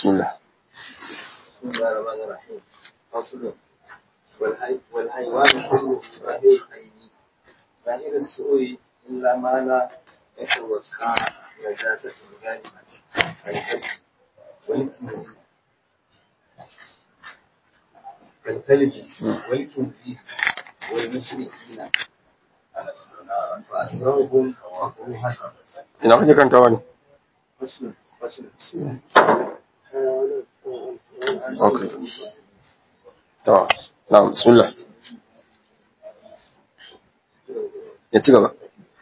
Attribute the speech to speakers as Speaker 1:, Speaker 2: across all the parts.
Speaker 1: bismillah
Speaker 2: بسم الله الرحمن الرحيم فصل والحي... والحيوان كله ظاهر العين ظاهر السوء إلا ما لا يتوقع نجاسة الغالبة الكلب والكنزي كالكلب والكنزي والمشركين فأسرارهم مكروهة
Speaker 1: ina kake kantawa ne
Speaker 2: فصل فصل
Speaker 1: okay to na'am bismillah ya ci gaba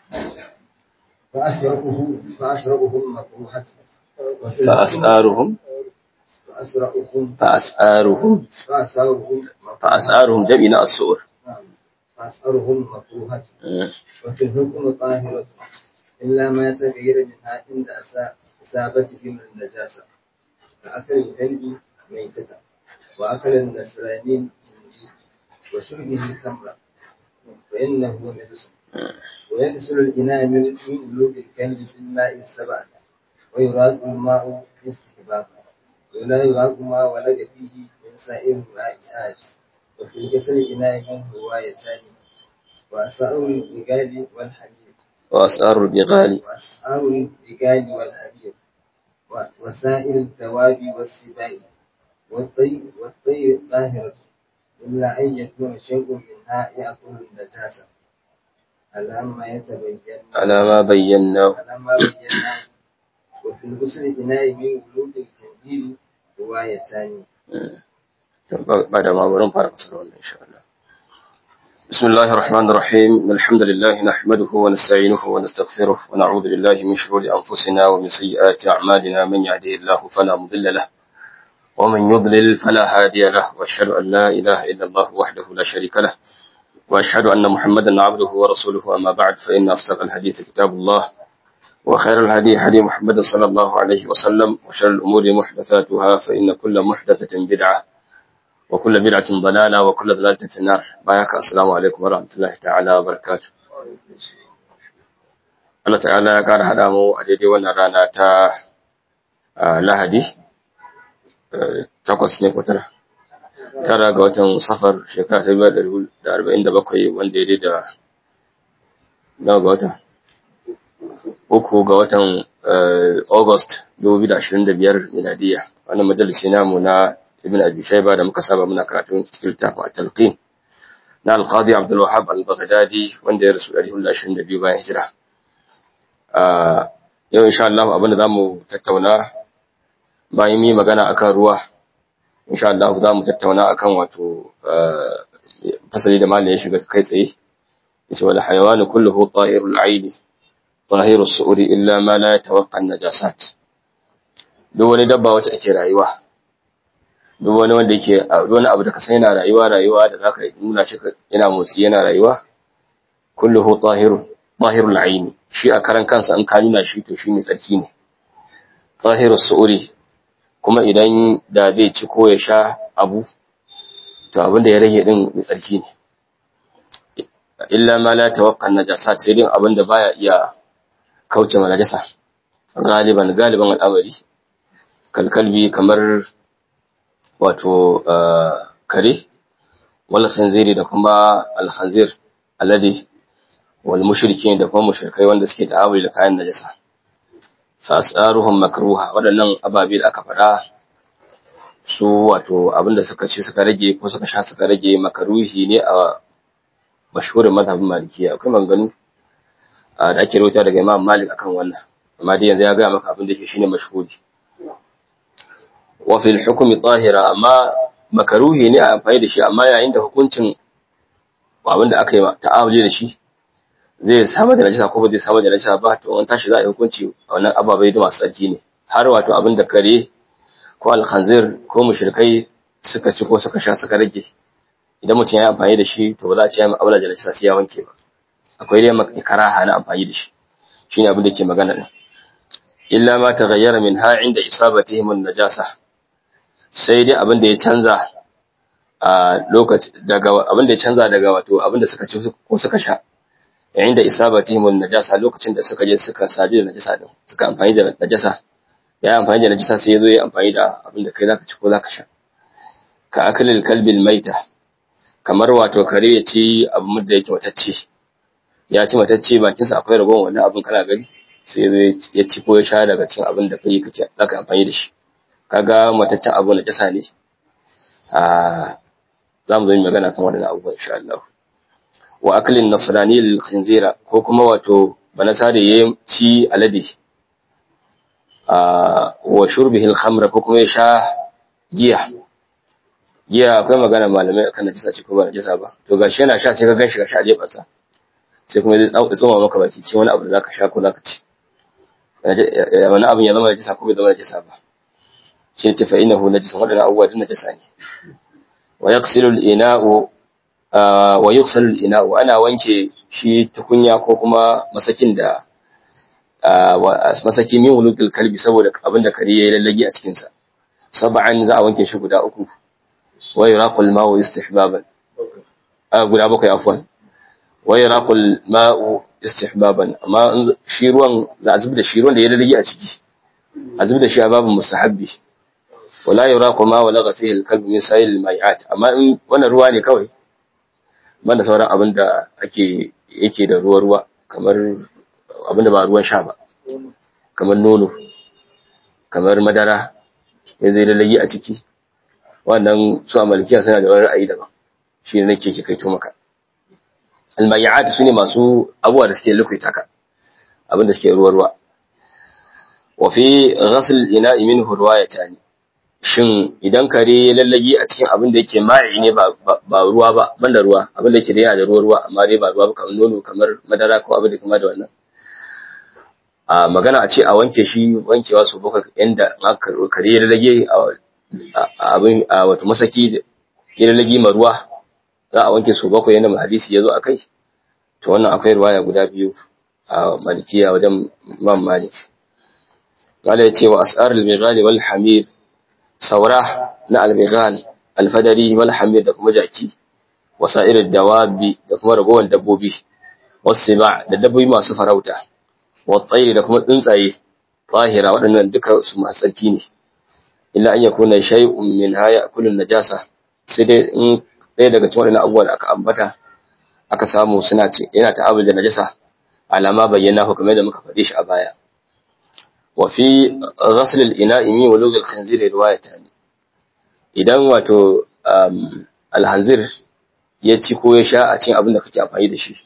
Speaker 2: فأسرقه فأسرقهم مكروهة
Speaker 1: فأسآرهم
Speaker 2: فأسرقهم
Speaker 1: فأسآرهم
Speaker 2: فأسرقهم
Speaker 1: فأسآرهم جمعنا السؤر
Speaker 2: فأسرهم مكروهة وفي الحكم طاهرة إلا ما يتغير منها عند أسا- إصابتهم النجاسة كأكل الكلب ميتة وأكل النسراني الخنزير وشربه خمرا فإنه نجس ويغسل الإناء من من قلوب الكلب بالماء السبعة ويراد الماء استحبابا ولا يراد ما ولد فيه من سائر الرائحات وفي الغسل الإناء منه روايتان وأسعار الرجال والحمير
Speaker 1: وأسآر البغال
Speaker 2: وأسعار الرجال والحمير و- وسائر الدواب والسباع والطير والطير طاهرة إلا أن يكون شيء منها يأكل النجاسة على ما يتبين
Speaker 1: على ما بيناه
Speaker 2: على ما بينا وفي الغسل إناء من ولود الخنزير روايتان
Speaker 1: بعد ما ورم فارق صلى إن شاء الله بسم الله الرحمن الرحيم الحمد لله نحمده ونستعينه ونستغفره ونعوذ بالله من شرور أنفسنا ومن سيئات أعمالنا من يهده الله فلا مضل له ومن يضلل فلا هادي له وأشهد أن لا إله إلا الله وحده لا شريك له وأشهد أن محمدا عبده ورسوله أما بعد فإن أصدق الحديث كتاب الله وخير الهدي هدي محمد صلى الله عليه وسلم وشر الأمور محدثاتها فإن كل محدثة بدعة وكل بدعة ضلالة وكل ضلالة في النار بايك السلام عليكم ورحمة الله تعالى وبركاته Allah ta'ala ya ƙara haɗa mu a daidai wannan rana ta ah, Lahadi, eh, takwas ne ko tara, tara ga watan safar shekara ta biyar da arba'in da bakwai wanda ya da nawa ga wata? Uku ga watan eh, August dubu biyu da ashirin da biyar miladiya. Wannan majalisi namu na Ibn Abi Shaiba da muka saba muna karatun cikin littafin At-Talqin na Al-Qadi Abdul Wahhab Al-Baghdadi wanda ya rasu 122 bayan hijira. Ah, yau insha Allah abin da zamu tattauna bayan yi magana akan ruwa insha Allah zamu tattauna akan wato ah, fasali da malai ya shiga kai tsaye yace wal hayawanu kulluhu ta'irul aini tahirus su'uri illa ma la yatawaqqa an-najasat duk wani dabba wacce take rayuwa duk wani wanda yake duk wani abu da ka san yana rayuwa rayuwa da zaka nuna shi ka- yana motsi yana rayuwa kulluhu tahirun tahirul aini shi a karan kansa in ka nuna shi to shi mai tsarki ne tahirus su'uri kuma idan da zai ci ko ya sha abu to abin da ya rage din mai tsarki ne illa ma la tawaqqa najasat sai din abin da baya iya kauce ma najasa galiban galiban al'amari kalkalbi kamar wato ah, kare wal khanziri da kuma al khanzir alladhi wal mushrikin da kuma mushrikai wanda suke ta'amuli da kayan najasa fa as'aruhum makruha wadannan ababe da aka faɗa su wato abinda suka ci suka rage ko suka sha suka rage makaruhi ne a mashhurin mazhabin malikiya akwai manganu da ake rawaita daga Imam Malik akan wannan amma dai yanzu ya ga maka abin da yake shine mashhuri wa fil hukmi tahira amma makaruhi ne a amfani da shi amma yayin da hukuncin abin da aka yi ta'amuli da shi zai samar da najasa ko ba zai samar da najasa ba to an tashi za a yi hukunci a wannan ababai da masu tsarki ne har wato abin da kare ko alkhanzir ko mushrikai suka ci ko suka sha suka rage idan mutum ya yi amfani da shi to ba za a ce ya mu'amala da najasa sai ya wanke ba akwai dai karaha na amfani da shi shine abin da ke magana din illa ma taghayyara min ha inda isabatihim an-najasa sai dai abin da ya canza a lokaci daga abin da ya canza daga wato abin da suka ci ko suka sha yayin da isabatihim an-najasa lokacin da suka je suka sadu da najasa din suka amfani da najasa ya yi amfani da najisa sai ya zo ya amfani da abin da kai zaka ci ko zaka sha ka akalil kalbil maita kamar wato kare ya ci abu da yake matacce ya ci matacce bakinsa akwai ragon wannan abin kana gani sai ya ci ko ya sha daga cikin abin da kai kake zaka amfani da shi kaga mataccen abu na jasa ne a za mu zo yi magana kan wannan abubuwan insha Allah wa aklin nasrani lil khinzira ko kuma wato banasa da ya ci alade a wa shurbihi al khamra ko kuma ya sha giya giya akwai magana malamai akan najisa ce ko ba najisa ba to gashi yana sha sai ka ganshi gashi a jefarsa sai kuma zai tsoma maka baki ce wani abu da zaka sha ko zaka ci wani abin ya zama najisa ko bai zama najisa ba shi ne tafa inahu najisun wadannan abubuwa duk najisa ne wa yaqsilu al-ina'u wa yughsalu al-ina'u ana wanke shi tukunya ko kuma masakin da masaki min wulukil kalbi saboda abin da kare yayi lallagi a cikin sa sab'an za a wanke shi guda uku wa yuraqul ma'u istihbaban guda bakwai afwan wa yuraqul ma'u istihbaban amma shi ruwan za a zubi da shi ruwan da ya lallagi a ciki a zubi da shi a babin mustahabbi wala yuraqu ma walaga fihi al-kalbu min sa'il al-mai'at amma in wannan ruwa ne kawai banda sauran abin da ake yake da ruwa ruwa kamar abin da ba ruwan sha ba kamar nono kamar madara ya zai lallagi a ciki wannan su a malikiya suna da wani ra'ayi daban shi ne nake ke kaito maka al-mai'at sune masu abubuwa da suke lukuita ka abin da suke ruwa ruwa wa fi ghasl al-ina'i minhu riwayatan shin idan kare ya lallage a cikin abin da yake ma'i ne ba ruwa ba banda ruwa abin da yake da yana da ruwa ruwa amma dai ba ruwa ba kamar nono kamar madara ko abin da kuma da wannan a magana a ce a wanke shi wankewa su bakwai yanda kare ya lallage a abin a wato masaki ya lallage ma ruwa za a wanke su bakwai yanda hadisi ya zo a kai to wannan akwai ruwaya guda biyu a malikiya wajen imam malik قال يتي وأسعار المغال والحمير saura na albighal alfadari wal hamir da kuma jaki wasa'ir dawabi da kuma ragowar dabbobi wasiba da dabbobi masu farauta wattairi da kuma tsuntsaye tahira waɗannan duka su masu tsarki ne illa an yakuna shay'un min haya kullun najasa sai dai in ɗaya daga cikin waɗannan abubuwa da aka ambata aka samu suna ce yana ta'amul da najasa alama bayyana ko kamar da muka faɗe shi a baya وفي غسل الإناء من ولوغ الخنزير روايتان idan wato alhanzir ya ci ko ya sha a cikin abin da kake amfani da shi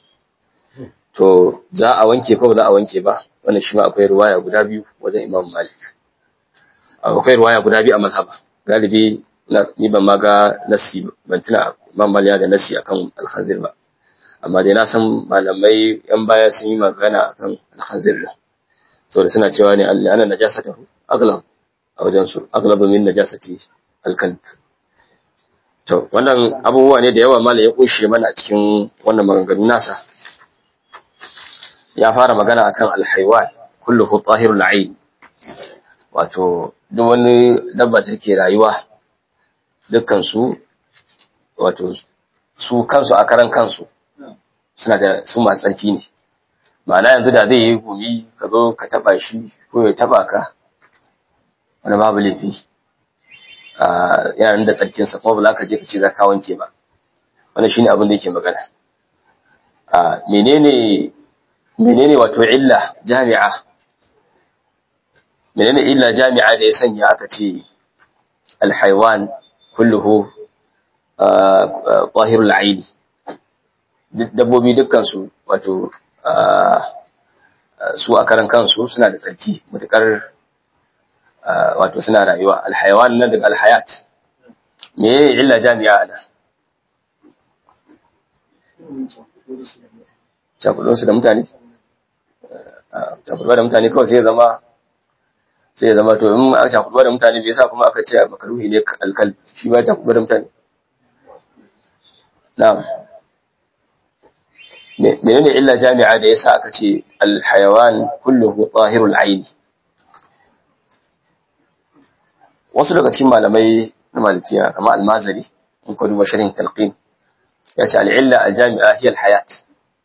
Speaker 1: to za a wanke ko ba za a wanke ba wannan shi ma akwai ruwaya guda biyu wajen Imam Malik akwai ruwaya guda biyu a mazhaba galibi ni ban ma ga nasi ban tuna Imam Malik da nasi akan alhanzir ba amma dai na san malamai yan baya sun yi magana akan alhanzir din saboda suna cewa ne ana najasata aglab a wajen su aglab min najasati alkalb to wannan abubuwa ne da yawa malai ya kunshe mana cikin wannan maganganu nasa ya fara magana akan alhaywan kulluhu tahirul ayn wato duk wani dabba da take rayuwa dukkan su wato su kansu a karan kansu suna da su masu tsarki ne ma'ana yanzu da zai yi gumi ka zo ka taba shi ko ya taba ka wani babu laifi yana da tsarkinsa kuma ba za ka je ka ce za ka wanke ba wannan shine abin da yake magana menene menene wato illa jami'a menene illa jami'a da ya sanya aka ce alhaiwan kulluhu tahirul aini dabbobi dukkan su wato su a karan kansu suna da tsarki mutukar wato suna rayuwa alhayawan nan daga alhayat me ya illa jami'a ana cakudonsu da mutane cakuduwa da mutane kawai sai ya zama sai ya zama to in aka cakuduwa da mutane bai sa kuma aka ce makaruhi ne alkal shi ba cakuduwa da mutane na'am menene illa jami'a da yasa aka ce alhayawan kulluhu tahirul aini wasu daga cikin malamai na malikiya kamar almazari in ka duba sharhin talqin ya ce al'illa aljami'a hiya alhayat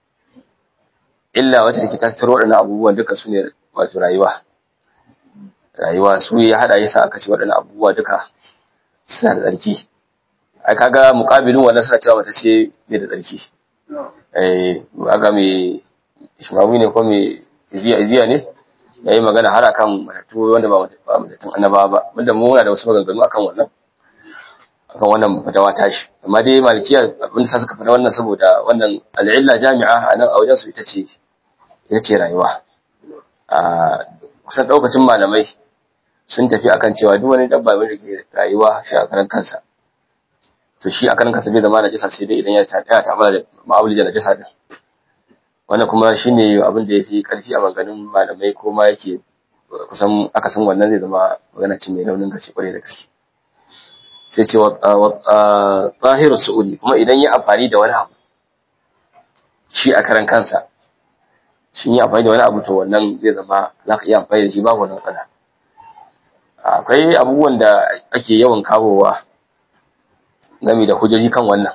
Speaker 1: illa wacce take tattaro waɗannan abubuwan duka su ne wato rayuwa rayuwa su ya hada yasa aka ce waɗannan abubuwa duka suna da tsarki ai kaga muqabilin wannan suna cewa mata ce bai da tsarki eh kaga me shimawi ne ko me iziya iziya ne yayi magana har akan matatu wanda ba ba mutatun annabawa ba wanda mu muna da wasu maganganu akan wannan akan wannan fatawa tashi amma dai malikiya abin da suka fada wannan saboda wannan al'illa jami'a a nan a wajen su ita ce ita ce rayuwa a kusan daukacin malamai sun tafi akan cewa duk wani dabba mai da ke rayuwa shi a karan kansa to shi a karan kansa bai zama najasa sai dai idan ya ta ya ta da ma'amuli da najasa din wannan kuma shine abin da yafi karfi a maganganun malamai ko ma yake kusan aka san wannan zai zama magana ce mai raunin gaske kwarai da gaske sai ce wa tsahiru su'udi kuma idan ya amfani da wani abu shi a karan kansa shi yi amfani da wani abu to wannan zai zama za ka iya amfani da shi babu wani matsala akwai abubuwan da ake yawan kawowa game da hujjoji kan wannan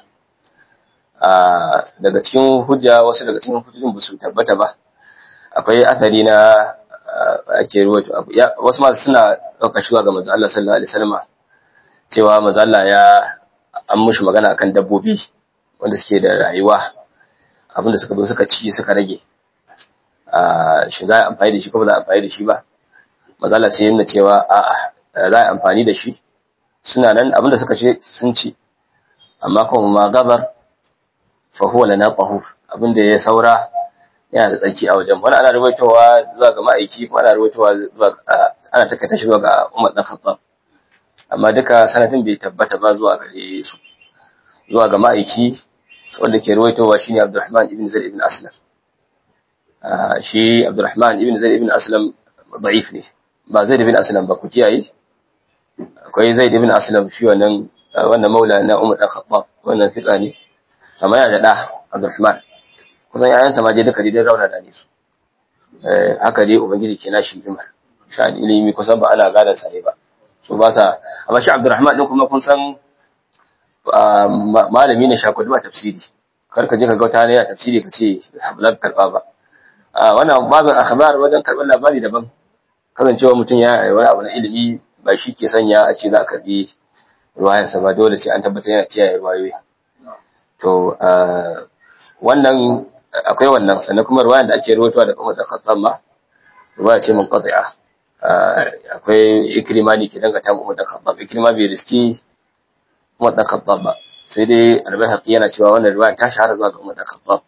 Speaker 1: daga cikin hujja wasu daga cikin hujjojin ba su tabbata ba akwai athari na ake ruwaito wasu masu suna ɗaukar shuwa ga manzo Allah sallallahu alaihi wasallam cewa manzo Allah ya an mushi magana akan dabbobi wanda suke da rayuwa abinda suka zo suka ci suka rage shi za a amfani da shi ko ba za a amfani da shi ba mazala sai yana cewa a'a za a amfani da shi suna nan abinda suka ce sun ci amma kuma ma gabar fa huwa lana qahur abinda ya saura yana da tsaki a wajen wani ana rubaitowa zuwa ga ma'aiki ko ana rubaitowa zuwa ana takaita shi zuwa ga Umar dan Khattab amma duka sanadin bai tabbata ba zuwa gare su zuwa ga ma'aiki wanda ke rubaitowa shine Abdurrahman ibn Zaid ibn Aslam shi Abdurrahman ibn Zaid ibn Aslam da'if ne ba Zaid ibn Aslam ba ku kiyaye akwai Zaid ibn Aslam shi wannan wannan maula na Umar dan Khattab wannan fiqa ne amma yana da da Abdurrahman kusan yayansa ma je duka dai rauna da ne su eh haka dai ubangiji ke nashi himar sha ilimi kusan ba ana gadan sa ne ba so ba sa amma shi Abdurrahman din kuma kun san malami ne shakudu ba tafsiri kar ka je ka ga wata ne ya tafsiri ka ce ba karba ba wannan babin akhbar wajen karɓar labari daban kasancewa mutum ya wani abu na ilimi ba shi ke sanya a ce za a karbi ruwayarsa ba dole sai an tabbatar yana kiyaye ruwayoyi to wannan akwai wannan sannan kuma ruwayar da ake ruwatowa da kuma da khattab ma ruwaya ce munqati'a akwai ikrima ne ke dangata mu da khattab ikrima bai riski kuma da khattab ba sai dai al-bayhaqi yana cewa wannan ruwaya ta shahara zuwa ga umar da khattab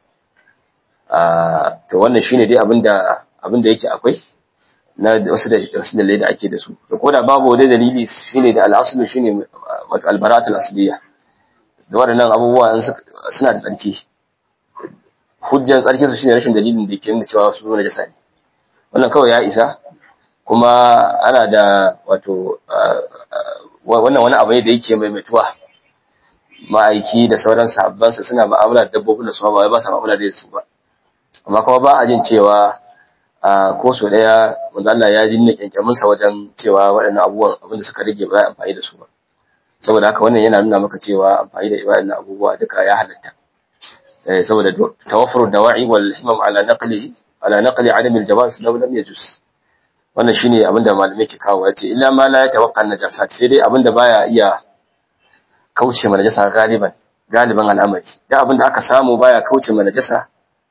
Speaker 1: to wannan shine dai abinda abinda yake akwai na wasu da wasu dalilai da ake da su to koda babu wani dalili shine da al-aslu shine wato al-bara'at al-asliyya da waɗannan abubuwa suna da tsarki hujjan tsarki su shine rashin dalilin da ke nuna cewa su na jasa ne wannan kawai ya isa kuma ana da wato wannan wani abu ne da yake maimaituwa ma'aiki da sauran sahabbansa suna ma'amala da dabbobin da su ba wai ba sa ma'amala da su ba amma kuma ba a jin cewa ko so daya manzo Allah ya jinne kyankyamin sa wajen cewa waɗannan abubuwan abinda suka rage ba za a amfani da su ba saboda haka wannan yana nuna maka cewa amfani da waɗannan abubuwa duka ya halatta eh saboda tawaffuru dawa'i wal himam ala naqlihi ala naqli adam al jawaz law lam yajuz wannan shine abinda malamai ke kawo yace illa ma la yatawaqqa najasat sai dai abinda baya iya kauce ma najasa galiban galiban al'amari da abinda aka samu baya kauce ma najasa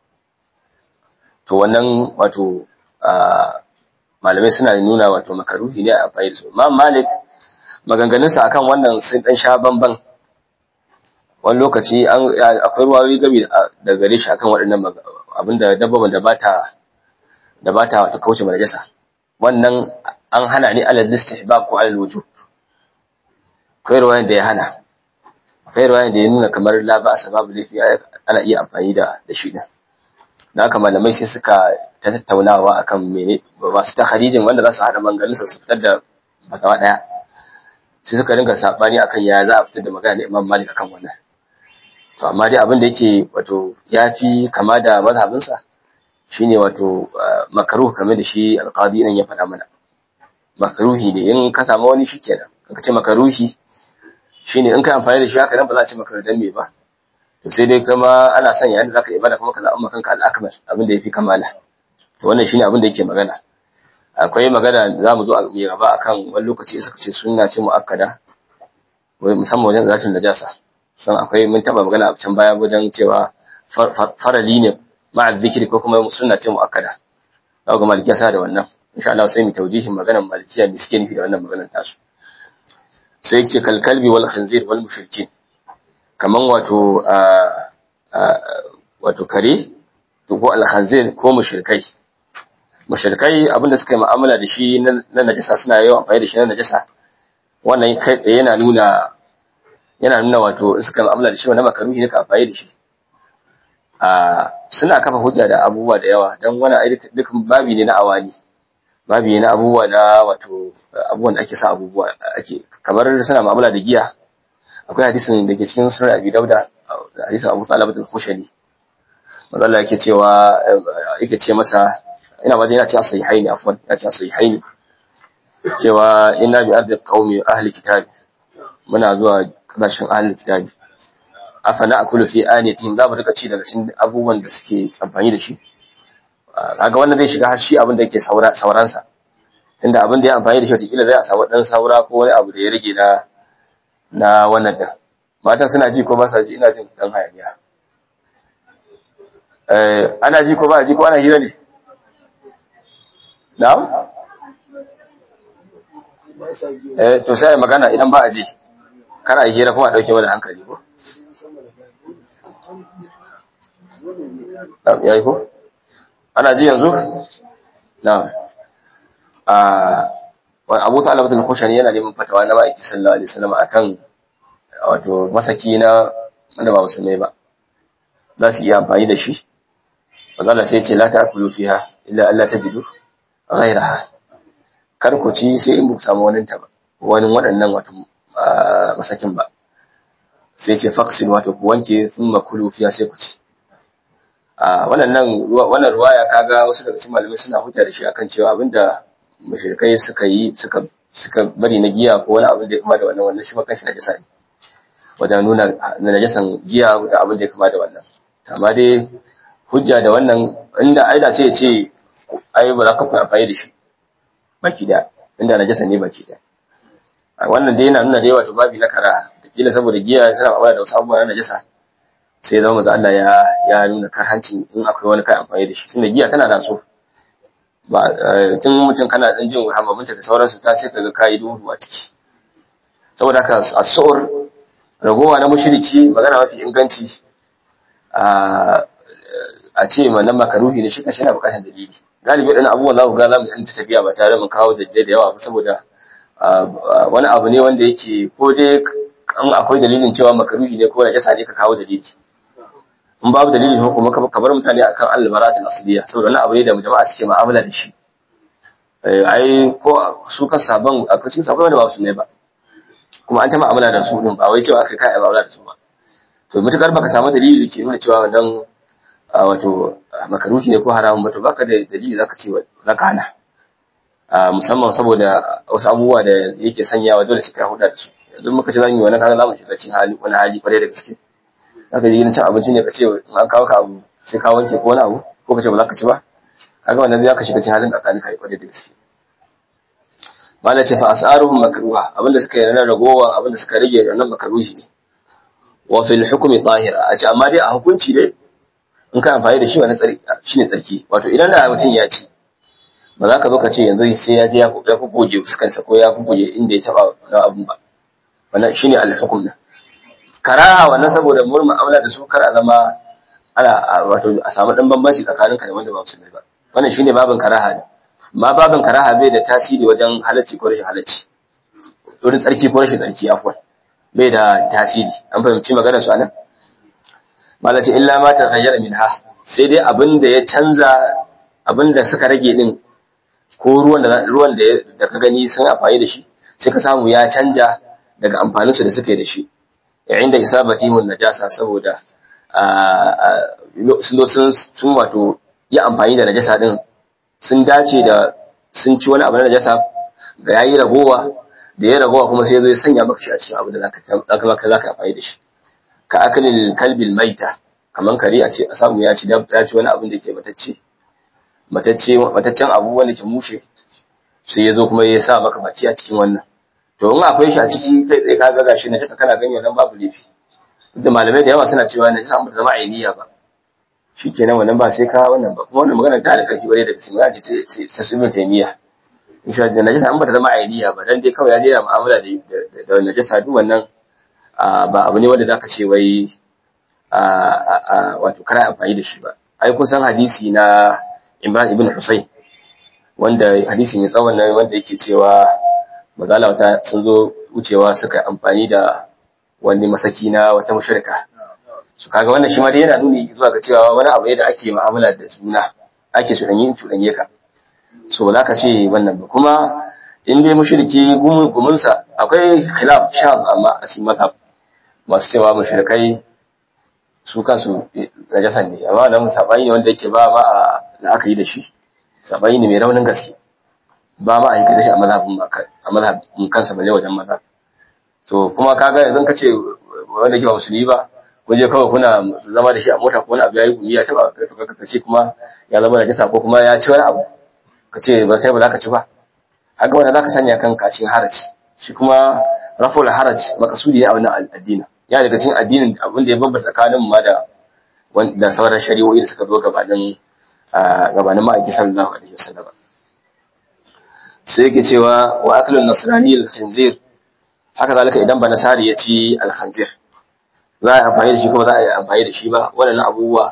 Speaker 1: to wannan wato malamai suna nuna wato makaruhi ne a amfani da su ma malik maganganunsa akan wannan sun dan sha bamban wani lokaci akwai ruwayoyi gami da gare shi akan waɗannan abinda dabbaban da bata da bata wato kauce ma najasa wannan an hana ni alal istihbab ko alal wujub akwai ruwayan da ya hana akwai ruwayan da ya nuna kamar la ba sababu lafi ana iya amfani da da shi din da haka malamai sai suka ta tattaunawa akan mene masu ta harijin wanda za su haɗa mangalinsa su fitar da fatawa ɗaya sai suka dinga saɓani akan ya za a fitar da magana da imam malik akan wannan to amma dai abin da yake wato ya fi kama da mazhabinsa shine wato makaruh kamar da shi alqadi nan ya faɗa mana makaruhi ne in ka samu wani shikenan ka ce makaruhi shine in ka amfani da shi haka nan ba za a ce maka dan me ba to sai dai kuma ana son yayin da zaka ibada kuma ka zaɓa maka kanka al-akmal abin da yafi kamala to wannan shine abin da yake magana akwai magana za mu zo a mai gaba akan wani lokaci suka ce sunna ce mu'akkada wai musamman wajen zatin najasa san akwai mun taba magana a can baya wajen cewa farali ne ma'a zikiri ko kuma sunna ce mu'akkada za ga malikiya sa da wannan insha Allah sai mu taujihin maganar malikiya me suke nufi da wannan maganar tasu sai yake kalkalbi wal khanzir wal mushrikin kaman wato wato kare ko al khanzir ko mushrikai mushrikai abinda suka yi mu'amala da shi na najasa suna yawan amfani da shi na najasa wannan kai tsaye yana nuna yana nuna wato suka yi mu'amala da shi wannan makaruhi ne ka amfani da shi a suna kafa hujja da abubuwa da yawa dan wannan duk babi ne na awani babi ne na abubuwa na wato abubuwan da ake sa abubuwa ake kamar suna mu'amala da giya akwai hadisin da ke cikin sunan Abi Dauda hadisin Abu Talib al-Khushani manzo Allah yake cewa yake ce masa ina waje yana cewa sahihaini afwan yana cewa sahihaini cewa inna bi ardi qaumi ahli kitab muna zuwa kasashen ahli kitab afana akulu fi aniyatihim za mu rika ci daga cikin abubuwan da suke amfani da shi kaga wannan zai shiga har shi abin da yake saura sauransa tunda abin da ya amfani da shi wataƙila zai a samu ɗan saura ko wani abu da ya rage na na wannan da matan suna ji ko ba sa ji ina jin ɗan hayaniya ana ji ko ba a ji ko ana hira ne na'am eh to sai magana idan ba a ji kana yi hira kuma a dauke wani hankali ko yayi ko ana ji yanzu na'am a Abu Talib al-Khushani yana neman fatawa na ma'aiki sallallahu alaihi wasallam akan wato masaki na wanda ba musulmai ba za su iya amfani da shi manzo sai ce la ta'kulu fiha illa alla tajidu ghayraha kar ku ci sai in ku samu wani ta ba wani waɗannan wato masakin ba sai ce faqsil wato ku wanke thumma kulu fiha sai ku ci a wannan wannan ruwaya kaga wasu daga cikin malamai suna hujja da shi akan cewa abinda mushrikai suka yi suka suka bari na giya ko wani abin da ya kama da wannan wannan shi ma kanshi najasa ne wajen nuna najasan giya da abin da ya kama da wannan amma dai hujja da wannan inda aida sai ya ce ai ba za ka kuma amfani da shi baki da inda najasa ne baki da wannan dai yana nuna dai wato babi na kara kila saboda giya suna amfani da wasu abubuwa na najasa sai zama manzo Allah ya ya nuna karhancin in akwai wani kai amfani da shi tunda giya tana da so ba tun mutum kana dan jin hamaminta da sauransu ta sai kaga kai duhu a ciki saboda haka as-su'ur ragowa na mushriki magana mafi inganci a a ce wannan makaruhi ne shi kashi yana bukatar dalili galibi wadannan abubuwan za ku ga za mu yi tafiya ba tare mun kawo dalilai da yawa ba saboda wani abu ne wanda yake ko dai an akwai dalilin cewa makaruhi ne ko najasa ne ka kawo dalili in babu dalili ko kuma ka bar mutane akan al-baratul asliya saboda wannan abu ne da jama'a suke mu'amala da shi ai ko su kan sabon akwai cikin sabon wanda ba su ne ba kuma an ta mu'amala da su din ba wai cewa kai kai mu'amala da su ba to mutakar baka samu dalili da ke nuna cewa wannan wato makaruhi ne ko haramun ba to baka da dalili zaka ce zaka hana musamman saboda wasu abubuwa da yake sanyawa dole sai ka huda da su yanzu muka ce zamu yi wannan kaga zamu shiga cikin hali wani hali kwarai da gaske zaka ji cin abinci ne ka ce in an kawo ka abu sai ka wanke ko wani abu ko ka ce ba za ka ci ba kaga wannan zai ka shiga cikin halin tsakanin kai kwarai da gaske mala ce fa asaruhum makruha abinda suka yi na ragowa abinda suka rage nan makruhi ne wa fil hukmi tahira a ce amma dai a hukunci dai in ka amfani da shi wani tsarki shine tsarki wato idan da mutum ya ci ba za ka zo ka ce yanzu sai ya je ya goge fuskansa ko ya goge inda ya taba na abun ba wannan shine al-hukm din karaha wannan saboda mun mu'amala da su kar a zama ana wato a samu dan bambanci tsakaninka da wanda ba musulmi ba wannan shine babin karaha ne ma babin karaha bai da tasiri wajen halacci ko rashin halacci wurin tsarki ko rashin tsarki afwan bai da tasiri an fahimci maganar su anan malaci illa ma ta ghayyara minha sai dai abin da ya canza abin da suka rage din ko ruwan da ruwan da da ka gani sun amfani da shi sai ka samu ya canja daga amfanin su da suka yi da shi yayin da isabatihun najasa saboda sun sun wato yi amfani da najasa din sun dace da sun ci wani abu na najasa ga yayi ragowa da ya ragowa kuma sai zai sanya maka shi a cikin abu da zaka zaka zaka amfani da shi ka akalil kalbil maita kaman kare a ce a samu ya ci ya ci wani abin da ke matacce matacce mataccen abu wanda ke mushe sai ya zo kuma ya sa maka baki a cikin wannan to in akwai shi a ciki kai tsaye ka ga gashi najasa kana gani wannan babu laifi da malamai da yawa suna cewa najasa an zama ainiya ba shikenan wannan ba sai ka wannan ba kuma wannan magana ta da karfi bare da cikin ya ce ta sunan taymiya insha Allah najasa an ba ta zama ainiya ba dan dai kawai ya je yana mu'amala da da najasa duk wannan ba abu ne wanda zaka ce wai wato kana amfani da shi ba ai kun san hadisi na Imran ibn Husayn wanda hadisi mai tsawon nan wanda yake cewa mazala wata sun zo wucewa suka amfani da wani masaki na wata mushrika su kaga wannan shi ma dai yana nuni zuwa ga cewa wani abu ne da ake mu'amala da juna ake cuɗanye cuɗanye ka so ba za ka ce wannan ba kuma in dai mushriki gumunsa akwai khilaf sha amma a cikin mazhab masu cewa mushrikai su kansu najasan ne amma nan sabani ne wanda yake ba ba a la'akari da shi sabani ne mai raunin gaske ba ma a yi shi a mazhabin a mazhabin kansa balle wajen maza to kuma kaga yanzu ka ce wanda ke ba musulmi ba ko je kawai kuna zama da shi a mota ko wani abu yayi gumi ya taba to kaga ka ce kuma ya zama da jasa ko kuma ya ci wani abu ka ce ba kai ba za ka ci ba haka wanda za ka sanya kanka cikin haraji shi kuma raful haraj makasudi ne a wannan addini ya daga cikin addinin abin da ya bambanta tsakanin ma da da sauran shari'o'i da suka zo gabanin gabanin ma'aiki sallallahu alaihi wasallam sai yake cewa wa aklun nasrani al-khinzir haka zalika idan ba nasari ya ci al-khinzir za a amfani da shi kuma za a yi amfani da shi ba waɗannan abubuwa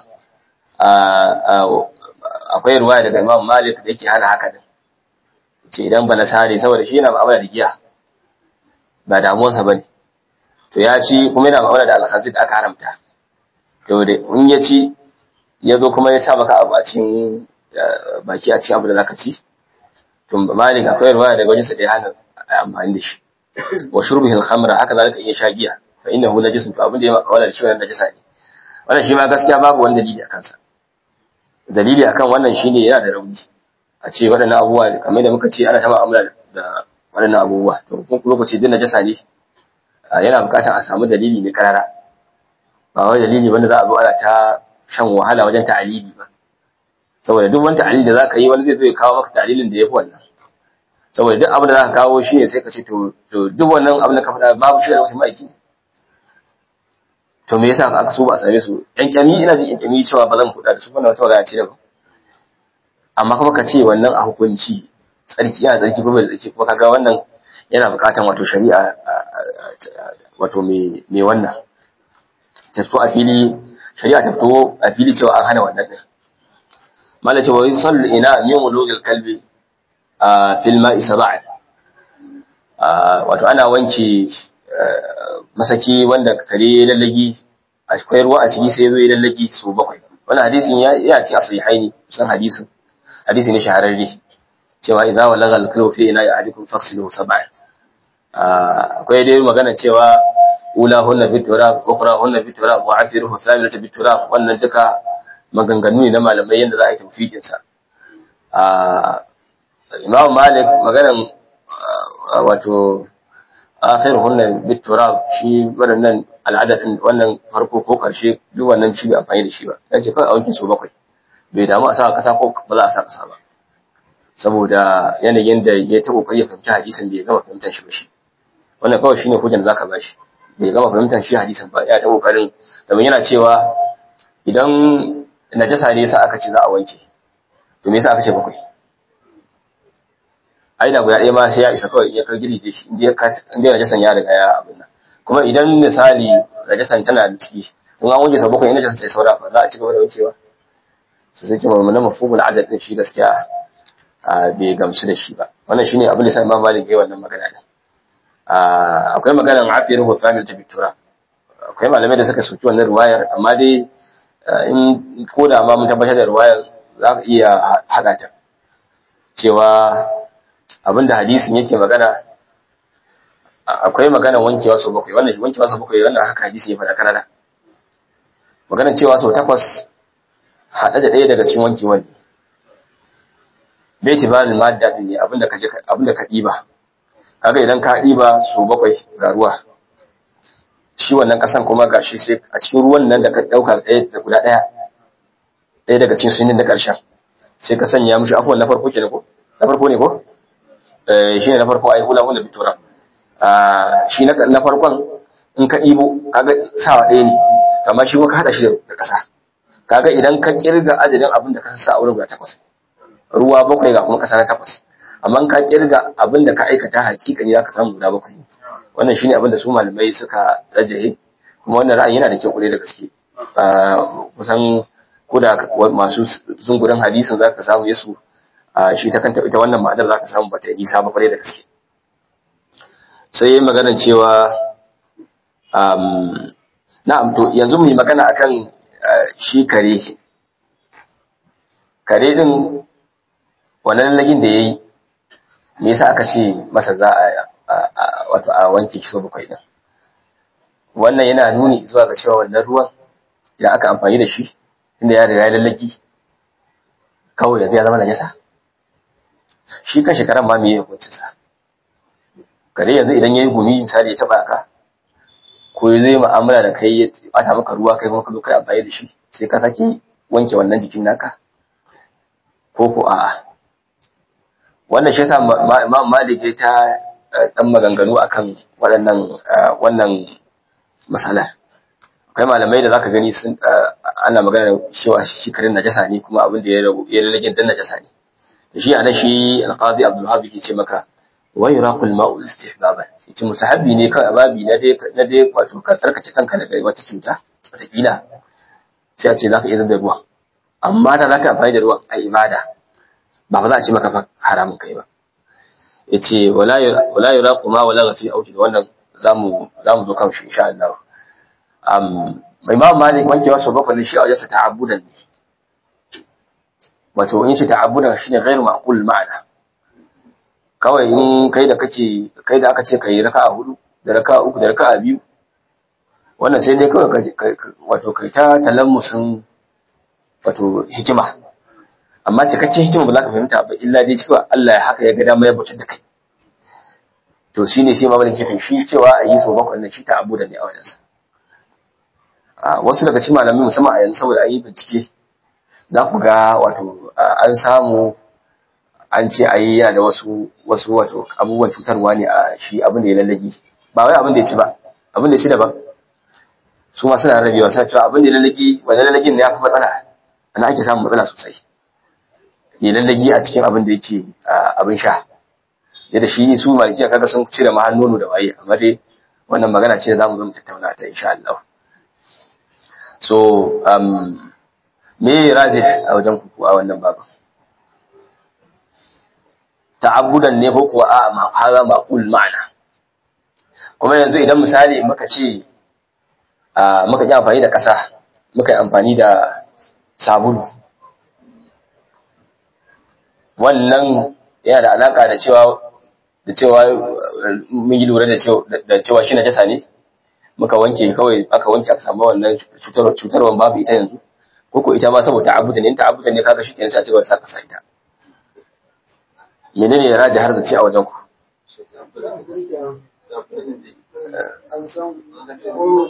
Speaker 1: akwai ruwaya daga Imam Malik da yake hana haka din ce idan ba nasari saboda shi yana ma'amala da giya ba damuwarsa bane to ya ci kuma yana ma'amala da al-khinzir da aka haramta to da in ya ci ya zo kuma ya sa maka abu a cikin baki a cikin abu da zaka ci to malik akwai ruwaya daga wajensa da ya hana amfani da shi wa shurbihi al-khamra haka zalika iya sha giya fa innahu najisun to abin da ya maka wannan shi wannan najisa ne wannan shi ma gaskiya babu wani dalili akan sa dalili akan wannan shine yana da rauni a ce waɗannan abubuwa kamar da muka ce ana ta mu'amala da waɗannan abubuwa to kuma lokaci din najasa ne yana buƙatar a samu dalili ne karara ba wai dalili wanda za a zo ana ta shan wahala wajen ta'alili ba saboda duk wani ta'alili da zaka yi wani zai zo ya kawo maka ta'alilin da yafi wannan saboda duk abin da zaka kawo shi ne sai ka ce to to duk wannan abin da ka faɗa babu shi da wasu ma'aiki to me yasa aka so ba a same su yan kyami ina jin yan kyami cewa ba zan kuɗa da su wannan wata magana ce da ba amma kuma ka ce wannan a hukunci tsarki yana tsarki ko bai tsarki kuma kaga wannan yana buƙatan wato shari'a wato me me wannan ta fito a fili shari'a ta fito a fili cewa an hana wannan din mala cewa yusallu ina min wulugil kalbi a fil ma'i sab'a wato ana wanke masaki wanda kare lallagi akwai ruwa a ciki sai ya zo ya lallagi su bakwai wannan hadisin ya ya ce aslihaini kusan hadisin hadisi ne shahararre cewa idza walaga al-kalbu fi ina ya'adikum faghsiluhu sab'a akwai dai magana cewa ulahunna fi turab ukhrahunna fi turab wa afiruhu thaminata fi turab wannan duka maganganu ne na malamai yanda za a yi tawfiqin sa Imam Malik maganan wato akhiruhunna fi turab shi wannan al'adad din wannan farko ko karshe duk wannan shi bai amfani da shi ba yace kai a wanke su bakwai bai damu a sa kasa ko ba za a sa kasa ba saboda yanayin da ya ta kokari ya fahimci hadisin bai gama fahimtar shi ba shi wannan kawai shine hujjar da zaka bashi bai gama fahimtar shi hadisin ba ya ta kokarin domin yana cewa idan najasa ne yasa aka ce za a wanke to me yasa aka ce bakwai ai da guda ɗaya ma sai ya isa kawai ya kar girgije shi inda inda najasan ya riga ya abin nan kuma idan misali najasan tana da ciki tun an wanke sau bakwai in najasan sai saura fa za a ci gaba da wankewa su sai ce mamman mafhumul adad din shi gaskiya bai gamsu da shi ba wannan shine abin da sai Imam Malik yayi wannan magana ne akwai maganar afiyar hutsamil ta bitura akwai malamai da suka soki wannan ruwayar amma dai in ko da ma mun tabbatar da ruwayar za ka iya haɗa ta cewa abinda hadisin yake magana akwai maganar wankewa sau bakwai wannan wankewa sau bakwai wannan haka hadisi ya faɗa kanana maganar cewa sau takwas haɗe da ɗaya daga cikin wankewan ne bai tibarin madda ɗin ne abinda ka ɗiba kaga idan ka ɗiba su bakwai ga ruwa shi wannan ƙasan kuma ga shi sai a cikin ruwan nan da ka ɗauka ɗaya da guda ɗaya ɗaya daga cikin sunin na ƙarshen sai ka sanya mishi afuwan na farko ke ko na farko ne ko eh shine na farko ai hula hula bitura ah shi na na farkon in ka ɗibo kaga sawa ɗaya ne to amma shi kuma ka hada shi da ƙasa kaga idan ka kirga adadin abin da ka sa a wurin guda takwas ruwa bakwai ga kuma ƙasa na takwas amma in ka kirga abin da ka aikata hakikani za ka samu guda bakwai wannan shine abin da su malamai suka rajahe kuma wannan ra'ayi yana da kyau kwarai da gaske kusan ko da masu zungurin hadisin za ka samu yesu shi ta kanta ita wannan ma'anar za ka samu bata yi nisa ba kwarai da gaske sai yi magana cewa na'am to yanzu mu yi magana akan shi kare kare din wannan lagin da ya yi me yasa aka ce masa za a wato a wanke shi so bakwai din wannan yana nuni zuwa ga cewa wannan ruwan idan aka amfani da shi inda ya riga ya lallaki kawai yanzu ya zama najasa shi kan shekaran ma me ya hukuncin sa kare yanzu idan yayi gumi misali ya taba ka ko ya zai mu'amala da kai ya bata maka ruwa kai kuma ka zo kai amfani da shi sai ka sake wanke wannan jikin naka ko ko a'a wannan shi yasa Imam Malik ya ta dan maganganu akan waɗannan wannan masala akwai malamai da zaka gani sun ana magana cewa shi karin najasa ne kuma abin da ya rabu ya rage dan najasa ne shi ana shi al-qadi Abdul Wahhab yake ce maka wa yuraqul ma'u istihbaban yace musahabi ne kai babi na dai na dai wato ka tsarkace kanka daga wata cuta wata kila sai a ce zaka iya da ruwa amma da zaka amfani da ruwan a ibada ba ba za a ce maka fa haramun kai ba yace wala wala yuraqu ma wala fi auki wannan zamu zamu zo kan shi insha Allah um Imam Malik wanke wasu bakwai shi a wajensa ta'abbudan ne wato in ce ta'abbudan shine ghairu ma'qul ma'ana kawai in kai da kake kai da aka ce kai raka'a hudu da raka'a uku da raka'a biyu wannan sai dai kawai wato kai ta talammusin wato hikima amma cikakken hikima ba za ka fahimta ba illa dai cewa Allah ya haka ya ga dama ya bautar da kai to shine sai ma ke shi cewa a yi so bakwai na shi ta'abbudan ne a wajensa wasu daga cikin malamai musamman a yanzu saboda an yi bincike za ku ga wato an samu an ce ayi yana da wasu wasu wato abubuwan cutarwa ne a shi abin da ya lallagi ba wai abin da ya ci ba abin da ya ci daban su ma suna rabewa suna cewa abin da ya lallagi wani lallagin ne ya fi matsala ana ake samun matsala sosai ya lallagi a cikin abin da yake abin sha yadda shi su malikiya kaga sun cire ma nono da waye amma dai wannan magana ce da zamu zo mu tattauna ta insha Allah so um, me raje a wajen ku a wannan babu ta'abbudan ne ko kuwa a ma haza maqul ma'ana kuma yanzu idan misali muka ce a muka yi amfani da ƙasa muka yi amfani da sabulu wannan yana da alaka da cewa da cewa mun yi lura da cewa da cewa shi najasa ne muka wanke kawai aka wanke aka samu wannan cutar cutarwan babu ita yanzu ko ko ita ma saboda ta'abbuda ne ta'abbuda ne kaga shi kenan sai a cigaba da saka sa ita menene ya raji har da ce a wajen ku
Speaker 2: an san ko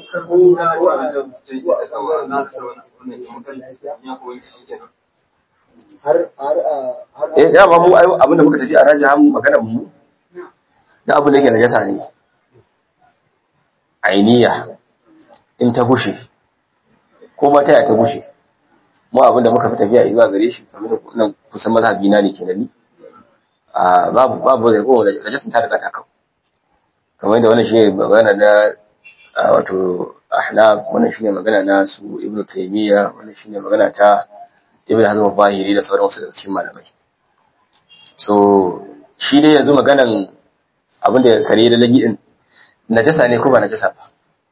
Speaker 2: har har har
Speaker 1: eh da ba mu ai abinda muka tafi a raji har mu magana mu da abin da yake najasa ne ainiya in ta gushe ko ma taya ta gushe mu abin da muka fi tafiya zuwa gare shi kamar da nan kusan mazhabi na ne kenan ni a babu babu zai ko da najasin ta riga ta kawo kamar da wannan shine magana na wato ahnaf wannan shine magana na su ibnu taymiya wannan shine magana ta ibnu hazm al-bahiri da sauran wasu daga cikin malamai so shi dai yanzu maganan abin da kare da lagi din najasa ne ko ba najasa ba